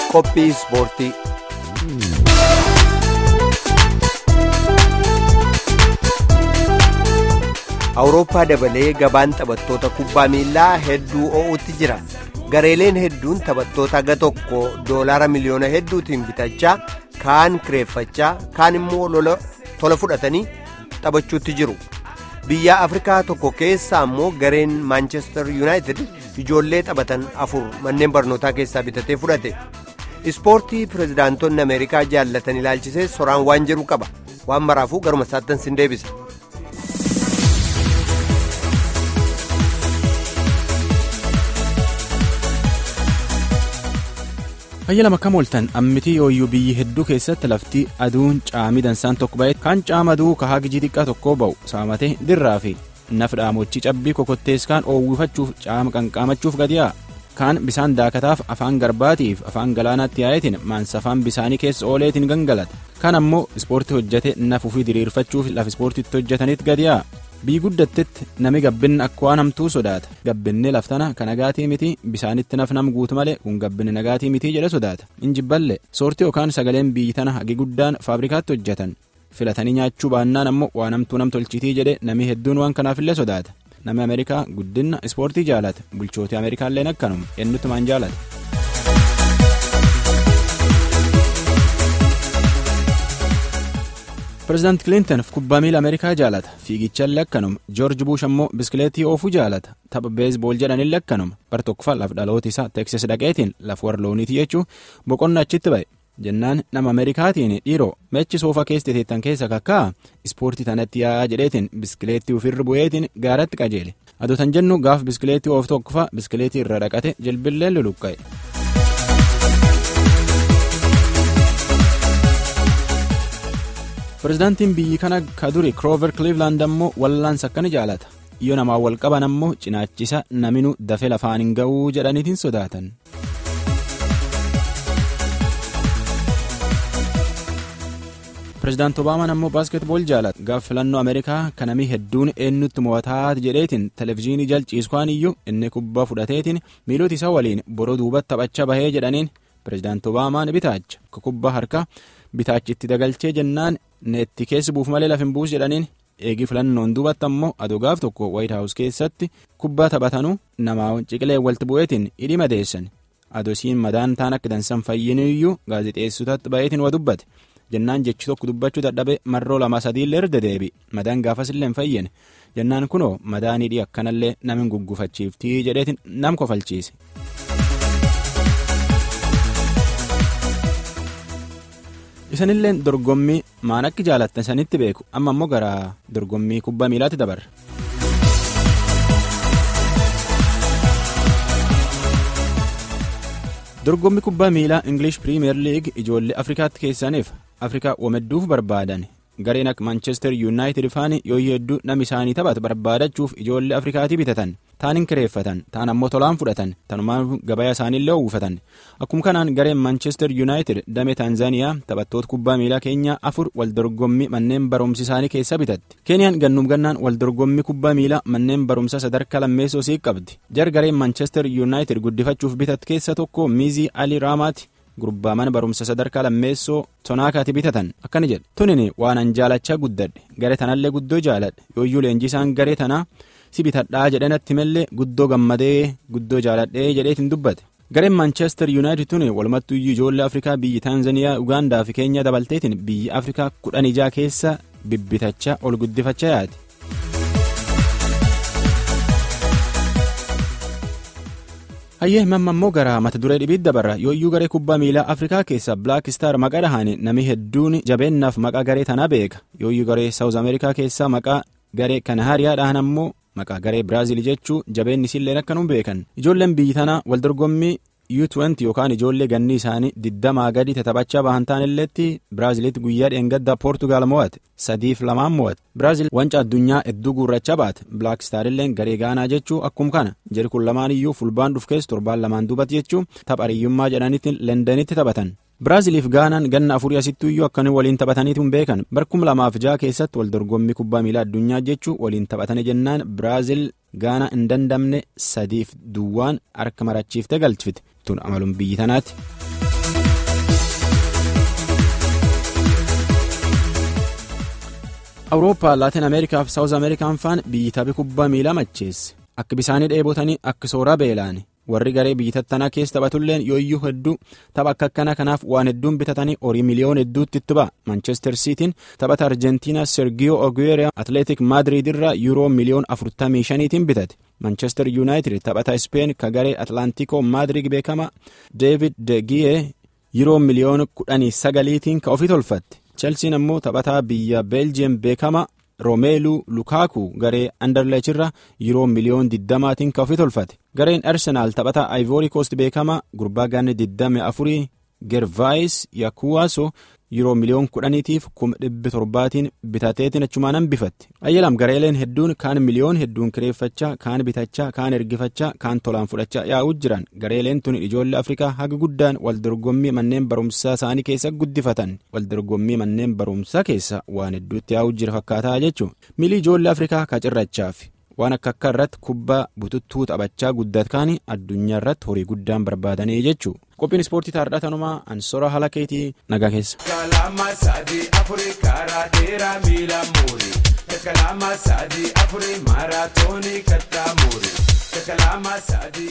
Qophii ispoortii. Awurooppaa dabalee gabaan taphattoota kubbaa miilaa hedduu oo'utti jira. Gareeleen hedduun taphattoota haga tokko doolaara miliyoona hedduutiin bitachaa kaan kireeffachaa kaan immoo tola fudhatanii taphachuutti jiru. Biyya Afrikaa tokko keessa ammoo gareen Maanchestar Yuunaayitid ijoollee taphatan afur manneen barnootaa keessaa bitatee fudhate. Ispoortii pirezidaantonni Ameerikaa jaallatan ilaalchisee soraan waan jedhu qaba. Waan maraafuu garuma isaattan sin deebisa. Fayya lama akkam ooltan ammitii yooyyuu biyyi hedduu keessatti lafti aduun caamii dansaan tokko ba'e kaan caama aduu kahaa gijii xiqqaa tokkoo ba'u saamatee dirraa fi naf dhaamochii cabbii kokottees kaan oowwifachuuf caama qanqaamachuuf gadiyaa kaan bisaan daakataaf afaan garbaatiif afaan galaanaatti yaa'eetiin maansafaan bisaanii keessa ooleetiin gangalata kaan ammoo ispoortii hojjete naf ufii diriirfachuuf laf ispoortiitti hojjetanitti gadiyaa biyyi guddattetti nami gabbinni akka waan hamtuu sodaata gabbinni laftana kan nagaatii miti bisaanitti naf nam guutu malee kun gabbinni nagaatii mitii jedhe sodaata injibballe soortii yookaan sagaleen biyyi tana hagi guddaan faabrikaatti hojjetan filatanii nyaachuu baannaan ammoo waan hamtuu nam tolchitii jedhe nami hedduun waan kanaafillee sodaata nami ameerikaa guddina ispoortii jaalata bulchootii ameerikaalleen akkanuma eenyutumaan jaalata. pireezidaant kilinton kubbaa miila ameerikaa jaalata fiigichallee akkanuma joorji buush ammoo biskileetii oofuu jaalata tapha beesbool jedhanillee akkanuma bar tokkoffaa laf dhaloota isaa teeksis dhaqeetiin laf warra looniiti jechuu boqonnaa achitti ba'e jennaan nama ameerikaatiin dhiiroo meechi soofa keessa teettan keessa kakkaa ispoortii tanatti yaa'aa jedheetiin biskileettii ofirra bu'eetiin gaaratti qajeele adotan jennu gaaf biskileettii oofu tokkoffaa biskileetii irra dhaqate jilbillee luluqqa'e. pireezidaantiin biyyi kana ka duri kiroover kiliivlaand ammoo wallaansa akkani jaalata yoo namaa wal qaban ammoo cinaachisa naminu dafee lafaan hin ga'uu jedhaniitiin sodaatan. pireezidaant obaamaan ammoo baaskeetbool jaalata gaaf filannoo ameerikaa kanamii hedduun eenyutti mo'ataa jedheetiin televezyiinii jalchiiskwaan iyyuu inni kubbaa fudhateetiin miilota isaa waliin boroo duubatti taphachaa bahee jedhaniin pireezidaant obaamaan bitaacha kubbaa harkaa. bitaachitti dagalchee jennaan neetti keessi buuf malee lafin buus jedhaniin eegi filannoon duubatti ammoo adogaaf tokko waayit haawus keessatti kubbaa taphatanuu namaa ciqilee walti bu'eetiin hidhii madeessan adosiin madaan taan akka dansan fayyiniyyuu gaazexeessotatti ba'eetiin wa dubbate jennaan jechi tokko dubbachuu dadhabe marroo lama sadiillee erga deebi madaan gaafasillee hin fayyine jennaan kunoo madaan hidhii akkanallee namin guggufachiiftii jedheetiin nam kofalchiise. isanillee dorgommii maan akka jaalattan sanitti beeku amma ammoo gara dorgommii kubbaa miilaatti dabarra. dorgommii kubbaa miilaa ingilish piriimiyer liig ijoollee afrikaatti keessaniif afrikaa wamedduuf barbaadan gareen akka maanchestar yuunaayitid faani yoo hedduu nama isaanii taphatu barbaadachuuf ijoollee afrikaatii bitatan taan hin kireeffatan taan ammoo tolaan fudhatan tanumaan gabaa isaaniillee uwwifatan akkuma kanaan gareen maanchestar yuunaayitid damee taanzaaniyaa taphattoota kubbaa miilaa keenyaa afur wal dorgommii manneen barumsi isaanii keessa bitatti keeniyaan gannuuf gannaan wal dorgommii kubbaa miilaa manneen barumsa sadarkaa lammeessoo sii qabdi jar gareen maanchestar yuunaayitid guddifachuuf bitat keessa tokko miizii alii raamaati. gurbaa mana barumsa sadarkaa lammeessoo tonaakaati bitatan akkana jedhe tunin waan an jaalachaa guddadhe garee tanallee guddoo jaaladhe yooyyuu leenjisaan garee tanaa si bitadhaa jedhanatti mallee guddoo gammadee guddoo jaaladhee jedheetiin dubbate gareen maanchestar yuunaayitid tuni walumattuu ijoollee afrikaa biyyi taanzaniyaa ugaandaa fi keenya dabalteetiin biyyi afrikaa kudhan ijaa keessa bibbitachaa ol guddifachaa yaati. hayyee himamma immoo gara mata duree dhibiit dabarra yooyyuu garee kubbaa miilaa afrikaa keessa blaak istaar maqaa dhahaan nami hedduun jabeennaaf maqaa garee tanaa beeka yooyyuu garee saawuz ameerikaa keessaa maqaa garee kanahaariyaa dhahan ammoo maqaa garee biraaziil jechuu jabeenni isilleen akkanum beekan ijoolleen biyyi tanaa wal dorgommii U20 yookaan ijoollee ganni isaanii digdamaa gadi taphachaa bahan taanilleetti Biraaziliitti guyyaa dheengaddaa Poortugaal mo'ate sadiif lamaan mo'ate Biraazil wanca addunyaa hedduu guurrachaa baate Black Star illee garee gaanaa jechuu akkuma kana jeri kun lamaan iyyuu fulbaan dhufkees torbaan lamaan duubatti jechuu tapha hariyyummaa jedhanitti Lendanitti taphatan. Biraaziliif gaanaan ganna afurii asittuu iyyuu akkanii waliin taphataniitu hin beekan barkum lamaaf ja'a keessatti wal dorgommii kubbaa miilaa addunyaa jechuu waliin taphatanii jennaan Biraazil gaana hin dandamne sadiif duwwaan harka marachiiftee galchifte tun amaluun biyyi tanaati. awurooppaa laatin ameerikaa fi saawuz ameerikaan faan biyyi taphi kubbaa miilaa macheesse akka bisaanii dheebotanii akka sooraa beelaan warri garee biyyi tattanaa keessa taphatulleen yooyyuu hedduu tapha akka akkanaa kanaaf waan hedduun bitatanii horii miliyoon hedduutti itti ba'a manchester siitiin taphata arjentiinaa sergiyoo ogueera atleetik maadriid irraa yuuroo miliyoon afurtamii shaniitiin bitate manchester yuunaayitid taphata ispeen ka garee atlaantikoo maadriid beekama deevid de giyee yuuroo miliyoon kudhanii sagaliitiin ka ofii tolfatte chelsiin ammoo taphataa biyya beeljiyeem beekama roomeeluu lukaaku garee anderleech irra yuuroo miliyoon 20tiin ka ofii tolfate gareen arsenaal taphataa ayivoorii koost beekama gurbaa ganne 24 gervaayis yakuwaaso yuuroo miliyoon 10tiif kuma dhibbi torbaatiin bitateetiin achumaan hambifatte ayyalam gareeleen hedduun kaan miliyoon hedduun kireeffachaa kaan bitachaa kaan ergifachaa kaan tolaan fudhachaa yaa'uu jiran gareeleen tun ijoollee afrikaa haga guddaan waldorgommii manneen barumsaa isaanii keessa guddifatan waldorgommii manneen barumsaa keessa waan hedduutti yaa'uu jira fakkaataa jechuun milii ijoollee afrikaa kacirrachaaf waan akka akka irratti kubbaa bututtuu taphachaa guddatkaan addunyaa irratti horii guddaan barbaadanii jechuu qophiin ispoortii taardhaa tanumaa ansora haala keetii nagaa keessa. Kalama sadii afurii karaa dheeraa miila muurii. Kalama sadii afurii maaraatoonii kattaa muurii. Kalama sadii.